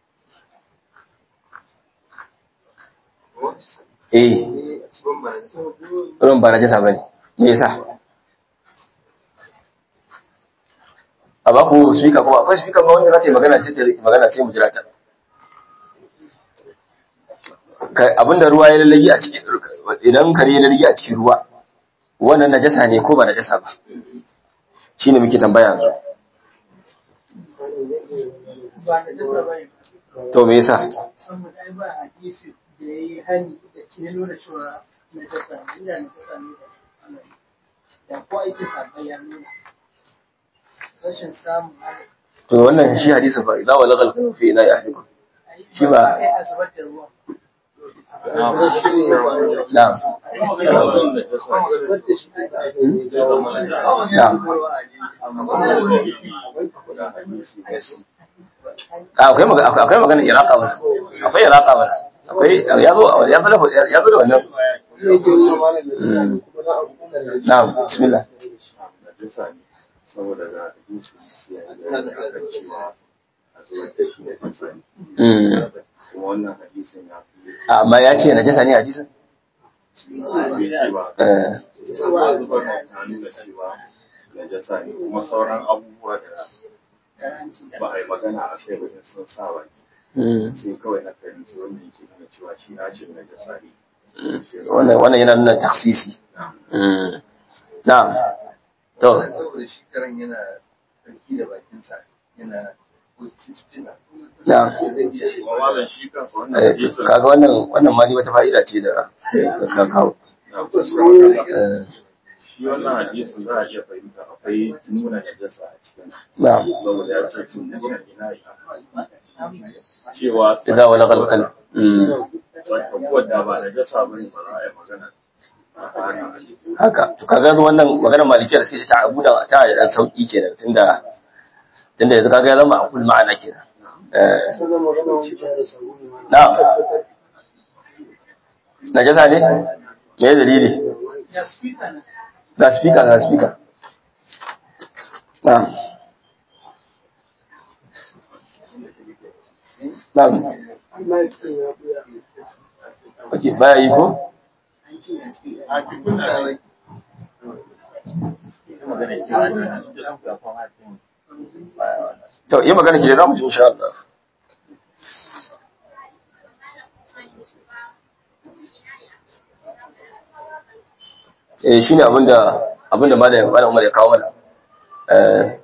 Speaker 1: eh ruwan ba najasa bane me yasa a ba ku speaker kuma akwai speaker ba wanda za ta yi magana ce ta magana sai mu jira ta abinda ruwa ya lallagi a cikin idan kare ya lallagi a cikin ruwa wannan najasa ne ko ba najasa ba shine muke tambaya yanzu
Speaker 3: ba da dasa ba ne
Speaker 1: to me yasa
Speaker 3: saboda ai ba hadisi da ya yi hani da ke nuna cewa na dasa ne inda na dasa ne da ana yi da ko aiki sabai ya nuna
Speaker 1: to me yasa
Speaker 3: amma da dasa ba ne saboda ai ba hadisi da ya yi hani da ke nuna cewa na dasa ne da ana yi da ko aiki sabai ya nuna
Speaker 1: to me yasa
Speaker 3: saboda ai ba hadisi da ya yi hani da ke nuna cewa na dasa ne da ana yi da ko aiki sabai ya nuna rashin samun
Speaker 1: to wannan shi hadisin fa idza walagal qalbu fi ina ahlikum shi ba
Speaker 3: sai a zubar da ruwan
Speaker 1: na'am na'am Ah, akwai magana akwai magana iraka ba akwai iraka ba akwai ya zo ya zo da- ya zo da wannan na'am bismillah
Speaker 4: saboda da hadisi ya yi akan cewa a zuwa da shi da kasani
Speaker 1: mm
Speaker 4: kuma wannan hadisin ya fi
Speaker 1: amma ya ce najasa ne hadisin
Speaker 4: bai ce ba
Speaker 1: eh
Speaker 4: cewa zubar da ta nuna cewa najasa ne kuma sauran abubuwa da ba a yi magana a kai ba in sun sa baki
Speaker 1: mm
Speaker 4: sai kawai na kai su wanda yake nuna cewa shi na ce najasa ne
Speaker 1: wannan wannan yana nuna taksisi mm na'am to
Speaker 2: saboda shi karan yana sarki da bakinsa yana cututtuka
Speaker 1: na'am
Speaker 2: zai iya shi
Speaker 4: kuma malam shi kansa wannan
Speaker 1: eh
Speaker 4: hadisin
Speaker 1: kaga wannan wannan ma ni wata fa'ida ce da da ka kawo
Speaker 4: na kuskure
Speaker 1: eh
Speaker 4: shi wannan hadisin za a iya fahimta akwai nuna najasa a cikin
Speaker 1: na'am
Speaker 4: saboda ya ce sun nuna ina yi cewa
Speaker 1: idza walagal qalb mm
Speaker 4: tsakakuwar da ba najasa ba ne ba za a yi magana a hana a cikin
Speaker 1: haka to kaga wannan maganar malikiya da suke ta abuda ta da dan sauki kenan tunda tunda yanzu kaga ya zama akul ma'ana kenan eh na'am najasa ne me dalili
Speaker 3: ya speaker na
Speaker 1: ga speaker ga speaker na'am na'am okay baya yi ko to yi magana ke za mu ji insha Allah eh shine abinda abinda malam malam Umar ya kawo mana eh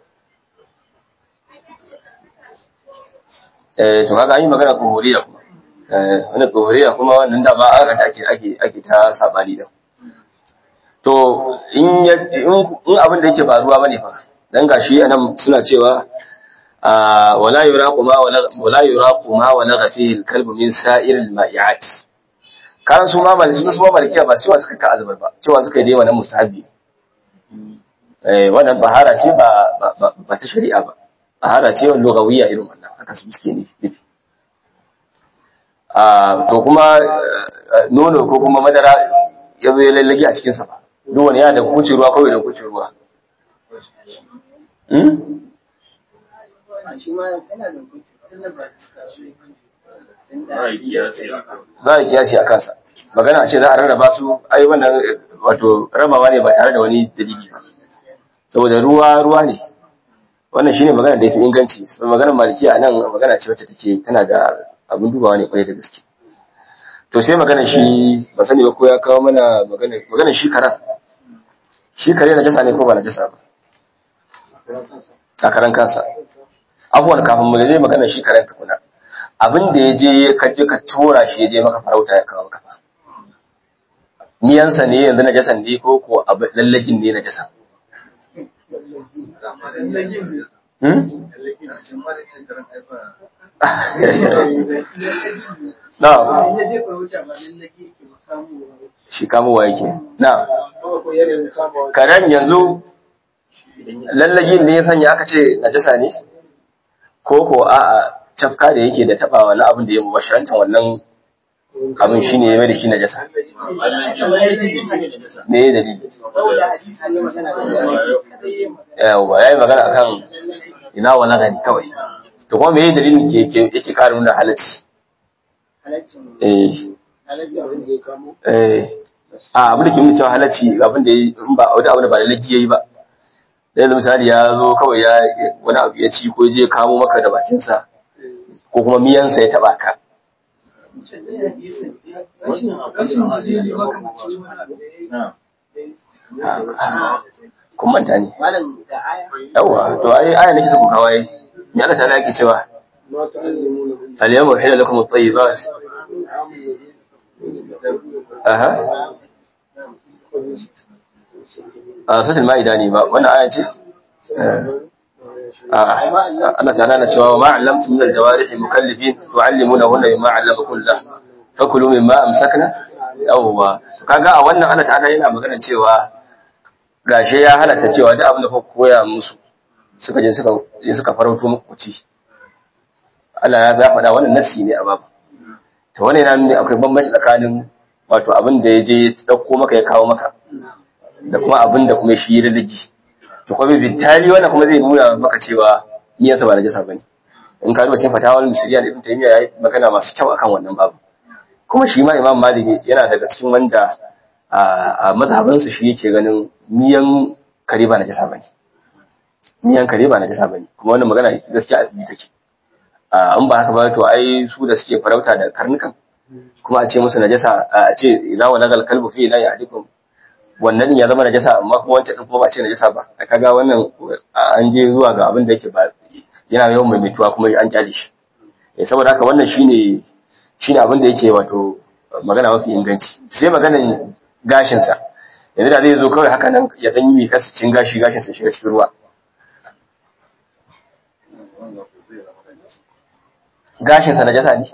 Speaker 1: eh to kaga an yi magana kuhuriya kuma eh wannan kuhuriya kuma wannan da ba aka da ake ake ake ta sabani da to in ya in in abin da yake faruwa bane fa dan gashi anan suna cewa ah wala yuraqu ma wala wala yuraqu ma wala fihi al-kalb min sa'ir al-ma'iat kan su ma maliki su ma malikiya ba cewa suka ka azubar ba cewa suka yi dai wannan mustahabi eh wannan bahara ce ba ba- ba ba ta shari'a ba bahara ce wannan lugawiyya irin wannan haka su suke nufi a to kuma eh, nono ko kuma madara ya zo ya lallage a cikinsa ba duk wani yana da kucin ruwa kawai da kucin ruwa Hmm?
Speaker 3: shi ma yana da mutunci tunda ba suka shi
Speaker 4: za a yi kiyasi a kan
Speaker 1: za a kiyasi a kansa magana a ce za a rarraba su ai wannan eh, wato rabawa ne ba tare da wani dalili ba saboda ruwa ruwa ne wannan shine magana da yafi inganci saboda maganar malikiya nan magana ce wacce take tana da abin dubawa ne kwarai da gaske to sai magana shi ba sani ba ko ya kawo mana magana magana shi karan shi kare na jasa ne ko ba na jasa ba a karan kansa abuwan kafin mu je magana shi karen tukuna abin da ya je ka je ka tura shi ya je maka farauta ya kawo maka fa miyansa ne yanzu na jasan ne ko ko abu lallagin ne na jasan hmm? na
Speaker 3: ya je farauta ba lallage yake ba kamo
Speaker 1: shi kamowa yake na karen yanzu lallagin ne ya sanya aka ce najasa ne ko ko a'a cafka da yake da tabawa na abin da ya mubasharantar wannan abin shine ya mai da shi najasa me ya dalili
Speaker 3: saboda hadisi ne magana da
Speaker 1: yawa yayi magana akan ina wala gani kawai to kuma me ya dalilin ke ke- yake ƙara nuna halacci
Speaker 3: halaccin
Speaker 1: eh
Speaker 3: halaccin abin da ya kamo
Speaker 1: eh a abin da ke nuna cewa halacci abin da ya- in ba wani abu da ba lalaci yayi ba da yanzu misali ya zo kawai ya wani abu ya ci ko ya je kamo maka da bakinsa ko kuma miyansa ya taba ka
Speaker 3: rashin rashin hadisi ba kamar ciwon
Speaker 1: kun manta ne
Speaker 3: malam da aya
Speaker 1: yawa to ai aya nake saka kawai me Allah ta'ala yake cewa al-yawma uhilla lakum at-tayyibat aha a suratul maida ne ba wannan aya ce Eh, Allah ta'ala na cewa ma 'allamtum min al-jawarihi mukallifin tu'allimunahunna mimma 'allamakum Allah fakulu mimma amsakna yawwa kaga a wannan Allah ta'ala yana magana cewa gashe ya halatta cewa duk abin da kuka koya musu suka je suka je suka farauto muku ci Allah ya faɗa wannan nasi ne a babu to wannan yana nuna akwai bambanci tsakanin wato abin da ya je ya dauko maka ya kawo maka da kuma abin da kuma shi ya rage to kuma bitali wannan kuma zai nuna maka cewa niyyarsa ba najasa bane in ka duba cikin fatawar musiriya da ibn taymiya yayi magana masu kyau akan wannan babu kuma shi ma imam malik yana daga cikin wanda a mazhabin su shi yake ganin miyan kare ba najasa bane miyan kare ba najasa bane kuma wannan magana gaskiya a take an ba haka ba to ai su da suke farauta da karnukan kuma a ce musu najasa a ce idza walagal kalbu fi la ya'dikum wannan din ya zama najasa amma kuma wancan din kuma ba a ce najasa ba a kaga wannan an je zuwa ga abin da yake ba yana yawan maimaituwa kuma an kyale shi eh saboda haka wannan shine shine abin da yake wato magana mafi inganci sai maganan gashin sa yanzu da zai zo kawai haka nan ya dan yi kasa cin gashi gashin sa shiga cikin ruwa gashin sa najasa ne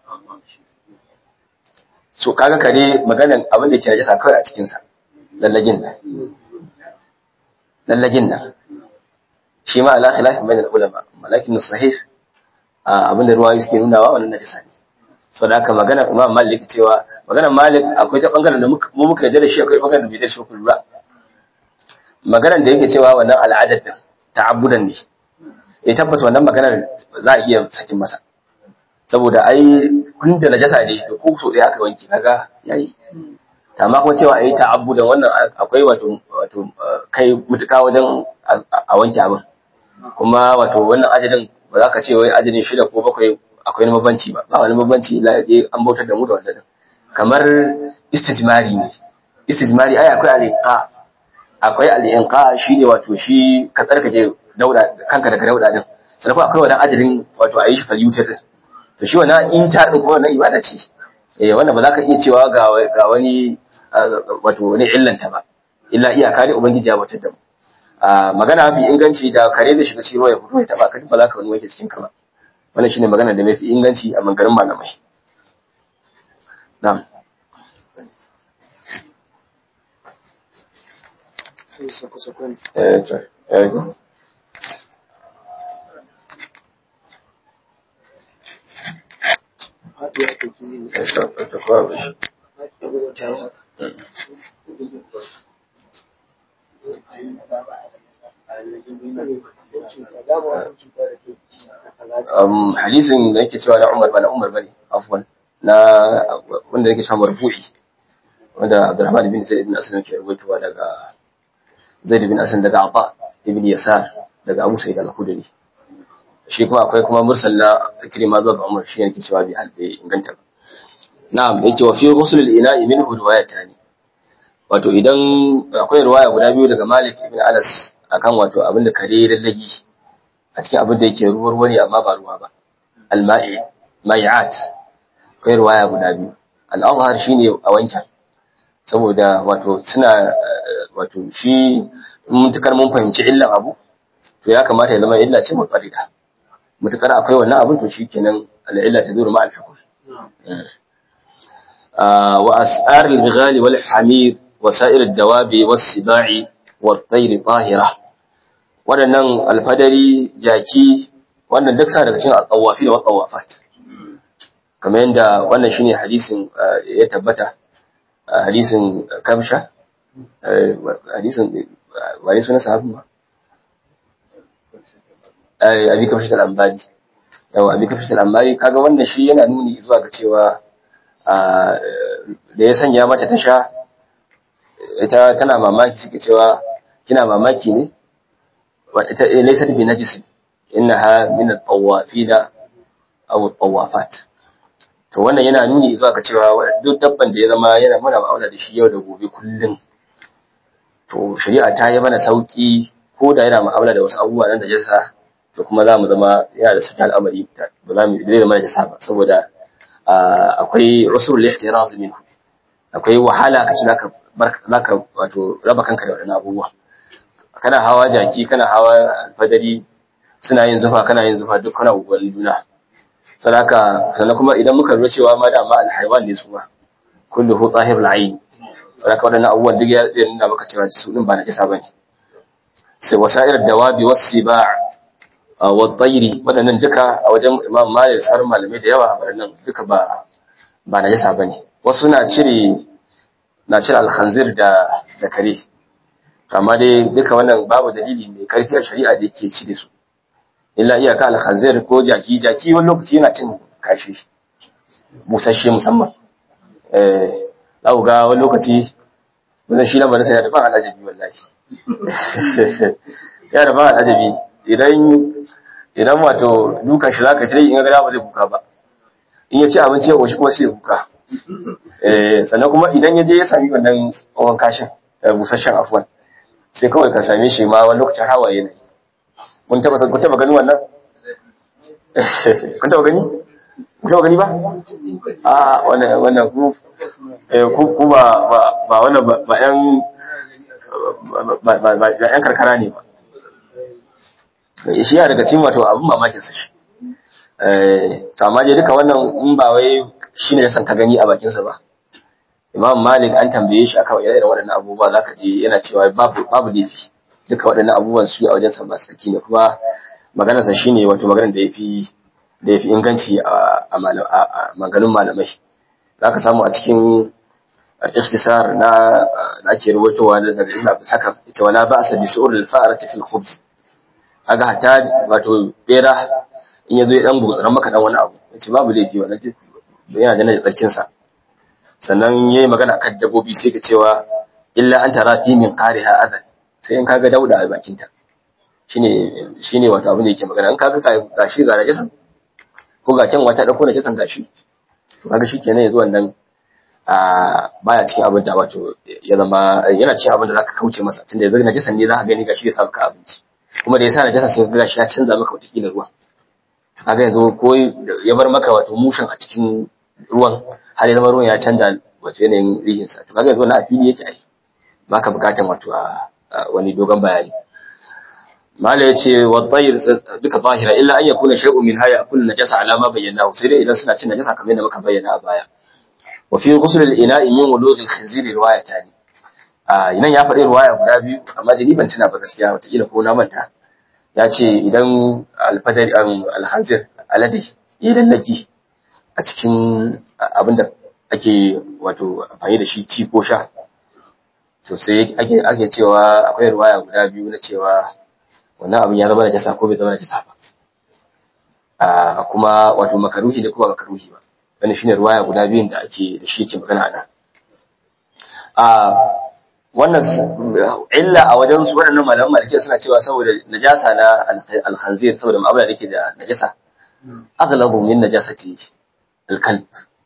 Speaker 1: so kaga kare maganan abin da yake najasa kawai a cikin sa lallagin nan lallagin nan shi ma ala khilafin bainal ulama malakin sahih abin da ruwayoyi suke nunawa wannan najasa ne so da haka magana imam malik cewa magana malik akwai ta bangaren da mu muka yarda da shi akwai bangaren da bai da shi ku lura maganar da yake cewa wannan al'adar din ta'abbudan ne eh tabbas wannan maganar za a iya sakin masa saboda ai kun da najasa ne to ko so dai aka wanke kaga yayi amma kuma cewa ayi ta'abbudan wannan akwai wato wato kai mutuka wajen a wanke abin kuma wato wannan ajalin ba za ka ce wai ajalin shida ko bakwai akwai wani mabanci ba ba wani mabanci la je an bautar da mu da wannan kamar istijmari ne istijmari ai akwai alinqa akwai alinqa shine wato shi ka tsarkake dauda kanka daga dauda din sannan kuma akwai wannan ajalin wato ayi shi falyutar din to shi wannan inta din kuma wannan ibada ce eh wannan ba za ka iya cewa ga ga wani wato wani illanta ba illa iyaka dai ubangiji ya bautar da mu magana mafi inganci da kare da shiga cikin ruwa ya fito ya taba ka ba za ka wani wanke cikin ka ba wannan shine magana da mafi inganci a mangarin malamai na'am eh to eh um, hadisin da yake cewa na Umar ba na Umar bane afwan na wanda yake cewa marfu'i wanda Abdurrahman ibn Zaid ibn Aslam ke rubutuwa daga Zaid ibn Aslam daga Aba ibn Yasar daga Abu Sa'id al-Khudri shi kuma akwai kuma mursal na Ikrima zuwa ga Umar shi yake cewa bi halbe inganta ba na'am yake wa fi ghusl al-ina'i minhu riwayatani wato idan akwai riwaya guda biyu daga Malik ibn Anas akan wato abin da kare lallagi a cikin abin da yake ruwa ruwa ne amma ba ruwa ba al-ma'i mai'at akwai riwaya guda biyu al-azhar shine a wancan saboda wato suna wato shi mutukar mun fahimci illan abu to ya kamata ya zama illa ce mutarida mutukar akwai wannan abin to shikenan al-illa taduru ma al-hukm wa as'ar al-bighali wal hamir وسائر الدواب والسباع والطير طاهرة waɗannan alfadari jaki wannan duk sa daga cikin at-tawafi da wat-tawafat kamar yadda wannan shine hadisin ya tabbata hadisin kamsha hadisin wani suna sahabin ba abi kamsha al-ambari yawa abi kamsha al-ambari kaga wannan shi yana nuni zuwa ga cewa da ya sanya mata ta sha ita tana mamaki suke cewa kina mamaki ne ita laysat bi najis innaha min at-tawafin aw at-tawafat to wannan yana nuni zuwa ga cewa duk dabban da ya zama yana muna ma'aula da shi yau da gobe kullum to shari'a ta yi mana sauki ko da yana ma'amala da wasu abubuwa nan da jasa to kuma za mu zama yana da sauki al'amari ba za mu zai zama da jasa ba saboda akwai rasul ihtiraz minhu akwai wahala ka ci zaka zaka wato raba kanka da wadannan abubuwa kana hawa jaki kana hawa alfadari suna yin zufa kana yin zufa duk kana guguwar juna sadaka sannan kuma idan muka lura cewa ma da ma alhaiwan ne su ma kullu hu zahirul ayn sadaka wadannan abubuwan duk ya nuna maka cewa su din ba na kisa bane sai wasa'ir dawabi was-siba' wa tayri wadannan duka a wajen Imam Malik sauran malamai da yawa wadannan duka ba ba na kisa bane wasu na cire na cire al-khanzir da da kare amma dai duka wannan babu dalili mai karfi a shari'a da yake ci da su illa iyaka al-khanzir ko jaki jaki wani lokaci yana cin kashi busasshe musamman eh za ga wani lokaci wannan shi lamarin sai da ban alajabi wallahi ya da ban alajabi idan idan wato dukan shi zaka tare in ga ba zai kuka ba in ya ci abinci ya koshi kuma sai ya kuka eh sannan kuma idan ya je ya sami wannan tsohon kashin busasshen afwan sai kawai ka same shi ma wani lokacin hawaye ne kun taba kun taba gani wannan kun taba gani kun taba gani ba a wannan wannan ku eh ku ku ba ba wannan ba yan ba ba yan karkara ne ba shi ya daga cikin wato abin mamakin sa shi eh to amma dai duka wannan in ba wai shine ya san ka gani a bakin sa ba Imam Malik an tambaye shi akan irin waɗannan abubuwa zaka je yana cewa babu babu laifi duka waɗannan abubuwan su a wajen sa masu tsaki ne kuma maganar sa shine wato maganar da yafi da yafi inganci a a maganin malamai zaka samu a cikin ikhtisar na da ake rubutowa daga Ibn Abdul Hakam ita wala ba'sa bi su'ur al-fa'rati fil khubz aga hatta wato bera in yazo ya dan gutsuran maka dan wani abu yace babu laifi wannan yana da tsakin sa sannan yayi magana kan dabbobi sai ka cewa illa an tara fi min qariha adan sai in kaga dauda a bakin ta shine shine wato abin da yake magana in kaga gashi ga najisan ko ga kyan wata dauko najisan gashi to kaga shikenan yanzu wannan a baya cikin abin da wato ya zama yana cikin abin da zaka kauce masa tunda yanzu najisan ne zaka gani gashi ya sa ka abinci kuma da yasa najisan sai kaga shi ya canza maka wata kila ruwa kaga yanzu ko ya bar maka wato mushin a cikin ruwan har ya zama ruwan ya canza wato yanayin rihinsa to kaga yanzu wannan a fili yake ai baka bukatan wato a wani dogon bayani mala yace wa tayr duka zahira illa an yakuna shay'un min haya kullu najasa ala ma bayyana sai dai idan suna cin najasa kamar yadda muka bayyana a baya wa fi ghusl al-ina'i min wulugh al-khinzir riwayatani a nan ya faɗi riwaya guda biyu amma da ni ban tuna ba gaskiya wata kila ko na manta ya ce idan al-fadari al-khanzir alade idan naki a cikin abin da ake wato amfani da shi ci ko sha to sai ake ake cewa akwai ruwaya guda biyu na cewa wannan abin ya zama da jasa ko bai zama da jasa ba a kuma wato makaruhi ne kuma makaruhi ba wannan shine ruwaya guda biyun da ake da shi yake magana ana a wannan illa a wajen su waɗannan malaman malikiya suna cewa saboda najasa na al-khanzir saboda ma'amala da yake da najasa aghlabu min najasati al-kalb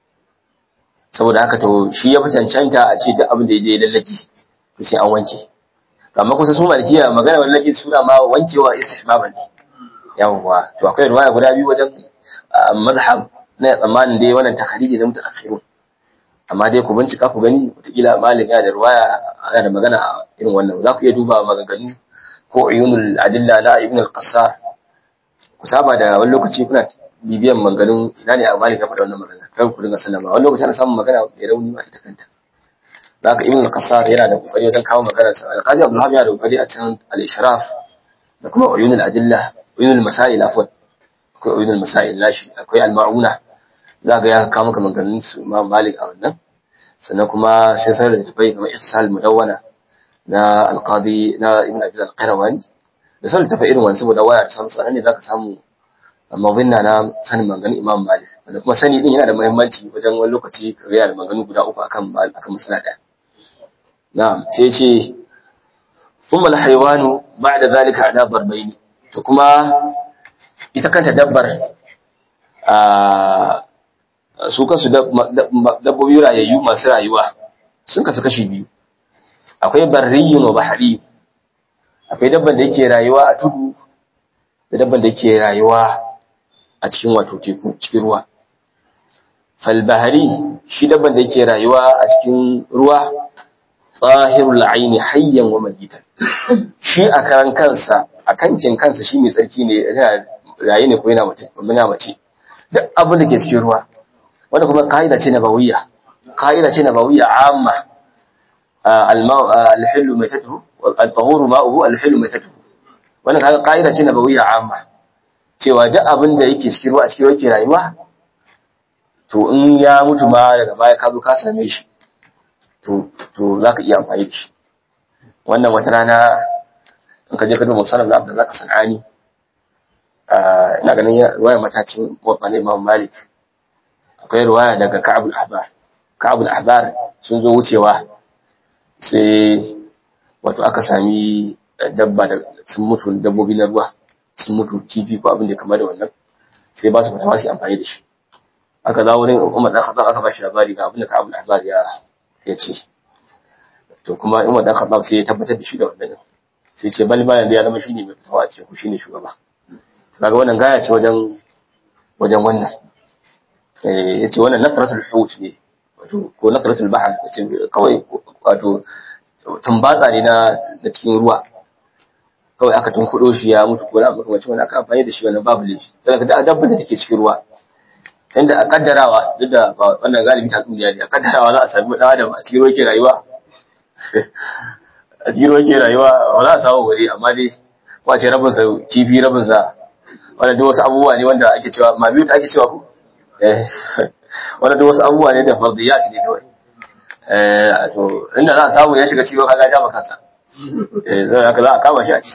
Speaker 1: saboda haka to shi ya fi cancanta a ce duk abin da ya je lallaki to sai an wanke amma kusa su malikiya magana lallaki suna ma wankewa istihbaban ne yawwa to akwai ruwaya guda biyu wajen madhhab na tsammanin dai wannan takhriji na mutaakhirun amma dai ku bincika ku gani wataƙila malik yana da ruwaya yana da magana irin wannan za ku iya duba maganganu ko uyunul adilla na ibn al-qassar ku saba da wani lokaci kuna bibiyan maganganun ina ne a malik ya faɗa wannan magana kar ku dinga sallama wani lokaci ana samun magana mai rauni ma ita kanta da haka ibn al-qassar yana da kokari wajen kawo magana sa al-qadi abdul hamid yana da kokari a cikin al-ishraf da kuma uyunul adilla uyunul masail afwan akwai uyunul masail lashi akwai al-ma'una za ga ya kawo maka maganganun su imam malik a wannan sannan kuma sai sanar da tafai kamar ihsal mudawwana na al-qadi na ibn abi al-qayrawani da sanar da tafai irin wannan saboda waya ta samu tsaron ne zaka samu mabinna na sanin maganganun Imam Malik wanda kuma sani din yana da muhimmanci wajen wani lokaci ka ga da maganganu guda uku akan akan masala daya na'am sai ce thumma al-haywanu ba'da zalika ala darbayn to kuma ita kanta dabbar a su kansu dabbobi rayayyu masu rayuwa sun kasu kashi biyu akwai barriyun wa bahari akwai dabban da yake rayuwa a tudu da dabban da yake rayuwa a cikin wato teku cikin ruwa falbahari shi dabban da yake rayuwa a cikin ruwa tsahirul aini hayyan wa mayitan shi a karan kansa a kankin kansa shi mai tsarki ne yana raye ne ko yana mace yana mace duk abin da ke cikin ruwa wanda kuma ka'ida ce nabawiyya ka'ida ce nabawiyya amma al-ma'u al-hillu maitatuhu al-tahuru ma'uhu al-hillu maitatuhu wannan kaga ka'ida ce nabawiyya amma cewa duk abin da yake cikin ruwa a cikin ruwa yake rayuwa to in ya mutu ma daga baya ka zo ka same shi to to zaka iya amfani da shi wannan wata rana in ka je ka duba musannaf na Abdullah Sanani ina ganin ruwaya matacin wabban Imam Malik akwai ruwaya daga Ka'ab al-Ahbar Ka'ab al-Ahbar sun zo wucewa sai wato aka sami dabba da sun mutu dabbobi na ruwa sun mutu kifi ko abin da kamar da wannan sai ba su fatawa su amfani da shi aka zawo wurin Umar dan Khattab aka ba shi labari ga abin da Ka'ab al-Ahbar ya ya ce to kuma Umar dan Khattab sai ya tabbatar da shi da wannan sai ce bal bayan da ya zama shine mai fitawa a cikin ku shine shugaba kaga wannan gaya ce wajen wajen wannan eh yace wannan nasratul hut ne wato ko nasratul bahr yace kawai wato tumbatsa ne na na cikin ruwa kawai aka tunkudo shi ya mutu ko na mutu wace wannan aka amfani da shi wannan babu laifi daga da dabbar da take cikin ruwa inda a kaddarawa duk da wannan galibi ta duniya ne a kaddarawa za a sami dan adam a cikin ruwa yake rayuwa a cikin ruwa yake rayuwa ba za a samu wuri amma dai wace rabin sa kifi rabin sa wannan duk wasu abubuwa ne wanda ake cewa ma biyu ta ake cewa ko eh wannan duk wasu abubuwa ne da fardiyat ne kawai eh to inda za a samu ya shiga cikin ruwa kaga ja maka kansa eh zai haka za a kama shi a ci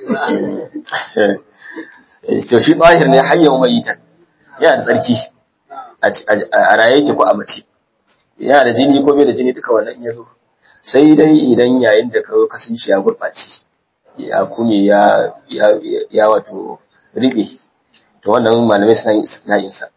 Speaker 1: eh to shi bahir ne hayyan mayitan yana da tsarki a raye yake ko a mace yana da jini ko bai da jini duka wannan in ya zo sai dai idan yayin da ka kasance ya gurɓace ya kume ya ya wato riɓe to wannan malamai suna yin istina'in sa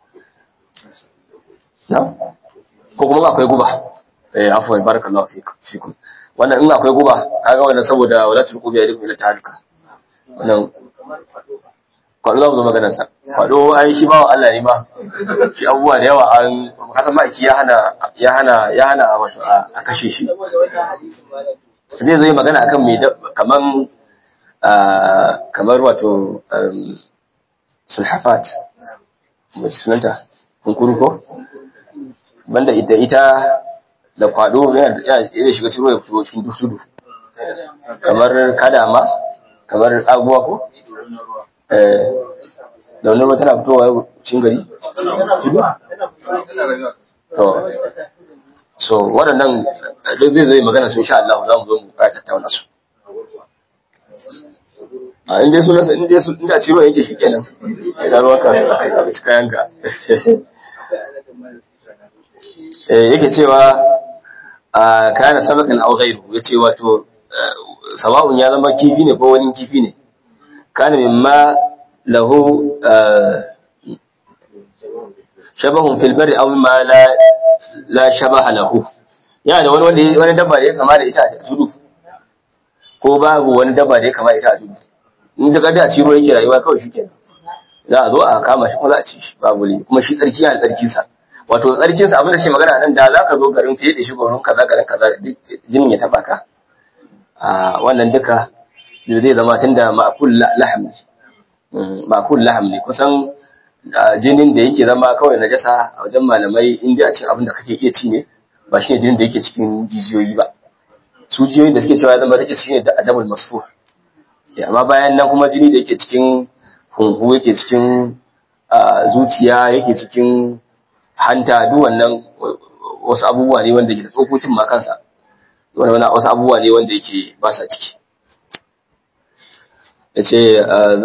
Speaker 1: na ko kuma akwai guba eh afwan barakallahu fikum wannan in akwai guba kaga wannan saboda walatul qubi ya dukkan ta halka wannan kwallo za mu zo maganar sa kwado ai shi ba Allah ne ma shi abubuwa da yawa an kasan ma'aiki ya hana ya hana ya hana wato a kashe shi zai zo yi magana akan mai kaman kamar wato sulhafat mai sunanta kunkuru ko banda ita ita da kwado yana shiga cikin ruwa ya fito cikin dusudu kamar kadama kamar abubuwa ko da wani ruwa tana fitowa cikin gari tudu to so waɗannan duk zai zai magana su insha Allah za mu zo mu ƙara tattauna su a inda su nasa inda su inda ciro yake shi kenan idan ruwa ka ka ci kayan ka eh yake cewa a kana sabakan aw ghairu yace wato sawa'un ya zama kifi ne ko wani kifi ne kana mimma lahu shabahun fil barri aw mimma la la shabaha lahu yana wani wanda wani dabba da ya kama da ita a tudu ko babu wani dabba da ya kama da ita a tudu in da kada a ci ruwa yake rayuwa kawai shikenan za a zo a kama shi kuma za a ci shi babu ne kuma shi tsarki yana tsarkin sa wato tsarkin sa abin da ke magana nan da za ka zo garin fiye da shi gurin kaza garin kaza jinin ya taba ka a wannan duka zai zama tunda ma'kul laham ne ma'kul laham ne kusan jinin da yake zama kawai najasa a wajen malamai inda a cikin abin da kake iya ci ne ba shine jinin da yake cikin jijiyoyi ba su jijiyoyin da suke cewa ya zama take shine da adamul masfur amma bayan nan kuma jini da yake cikin hunhu yake cikin zuciya yake cikin hanta duk wannan wasu abubuwa ne wanda ke da tsokokin ma kansa wannan wasu abubuwa ne wanda yake ba sa ciki yace